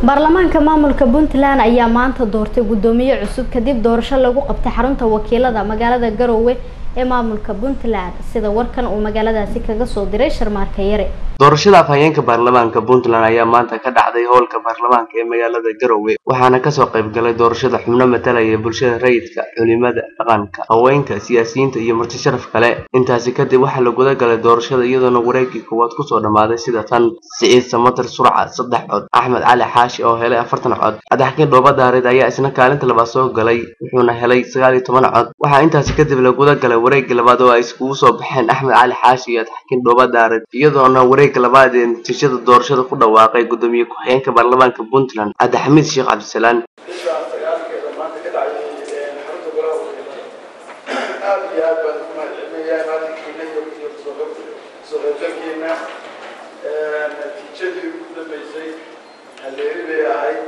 baarlamaanka maamulka puntland ayaa maanta doortay guddoomiye cusub kadib doorasho lagu qabtay xarunta wakiilada magaalada garowe ee maamulka puntland sida warkan uu magaaladaasi kaga soo diray sharmaarka yare doorashada afhayeenka baarlamaanka puntland ayaa maanta ka dhacday howlka baarlamaanka ee magaalada garowe waxaana kasoo qayb galay doorashada xubno matalaya bulshada rayidka culimada dhaqanka haweenka siyaasiyiinta iyo marti sharaf kale intaasi kadib waxaa la guda galay doorashada iyadoona wareegii koowaad kusoo dhammaaday sida tan siciid samatar surca saddex cod axmed cali xaashi oo helay afartan cod cadaxkiin dhooba daareed ayaa isna kaalinta labaad soo galay wuxuuna helay sagaal iyo toban cod waxaa intaasi kadib la guda galay wareegii labaad oo ay iskugu soo baxeen axmed cali xaashi iyo cadaxkiin dhooba daareed iyadoona wareegga labaad ee natiijada doorashada ku dhawaaqay guddoomiye ku-xigeenka baarlamaanka puntland cabdixamiid sheekh cabdisalaan bishaan sagaalkeeda maanta ka dhacday xarunta golaha wakiilada aad iyo aad baan ugu mahadcelinayaa maalinkiina iyo iyo soo qaybgalkiina natiijadii ugu dambeysay halleeri bay ahayd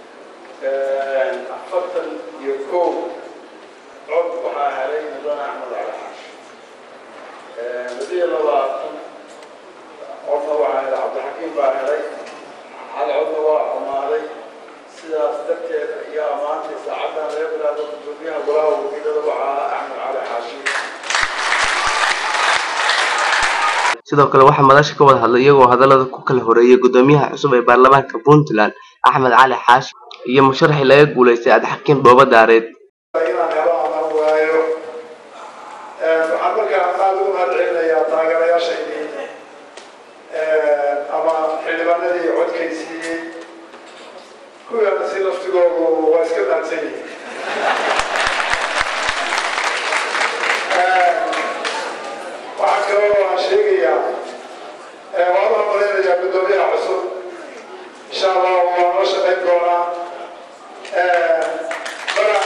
afartan iyo kow cod waxaa helay mudane axmed cali xaash ladiyo labaatan codna waxaa helay cabdixakiim baa helay hal codna waa xumaaday sidaas darteed ayaa maanta saacaddan laga bilaabo guddoomiyaha golaha wakiilada waxaa axmed cali xaashi sidoo kale waxaa madasha ka wada hadlay iyagoo hadallada ku kala horeeyay guddoomiyaha cusub ee baarlamaanka puntland axmed cali xaashi iyo musharaxii laga guulaystay cabdixakiin dhooba daareed inaan helo ama waayo waxaan markaa aada ugu mahadcelinayaa taageerayaashaydii ama xildhibaanadii codkaysiiyey kuwaana si laftigoodu waa iska mahadsan yihiin waxaa kaloo aan sheegayaa waan u malaynayaa guddoomiyaha cusub insha allah waa noo shaqayn doonaa mana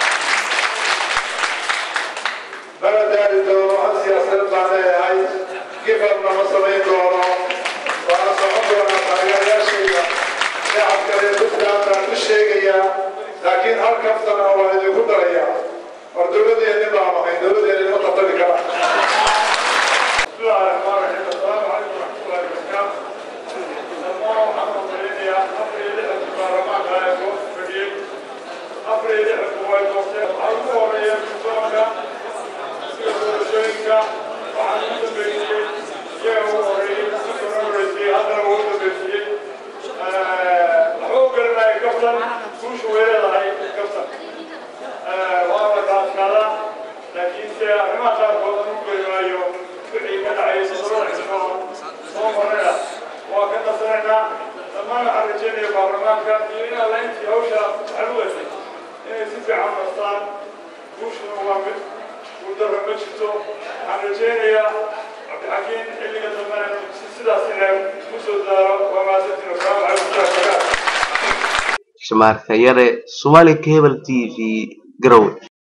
mana daari doono hal siyaasadeed baan leeyahay gifarna ma samayn doono waana socon doonaa taageerayaashayda shacabka reer puntland baan u sheegayaa laakiin hal kaftana waan idinku darayaa war dowladeeni baan ahay dowladeeni ma qatali kara بسم الله الرحمن الرحيم السلام عليكم ورحمة الله وبركاته الله محمد صليني أفري لحة البرلمان لا يكون فقير أفري لحة قوائد وقتين أرجو وريا بسوكا سيكون شوينكا وعن مدبريسي يهو وريا سيكون وريسي هذا هو مدبريسي حقوق لنا يكفتن كوش ويلا هاي يكفتن وانا كان كذا لكن سيارما كان قوة نقول رايو wixii ka dhacay sadrada xisboon soo maraya waa ka nasanaynaa dhammaan waxaan rajeynaya baarlamaanka iyo in alla intii hawsha xaluweysay inay si fiican nastaan guushuna waa mid guuldaro ma jirto waxaan rajeynayaa cabdixakiin xilliga dambena sidaas inay ku soo daaro waa mahadsantiin wasalaamu calaykum warahmatullahi wabarakaatu shamaarka yare somali cable t v garowe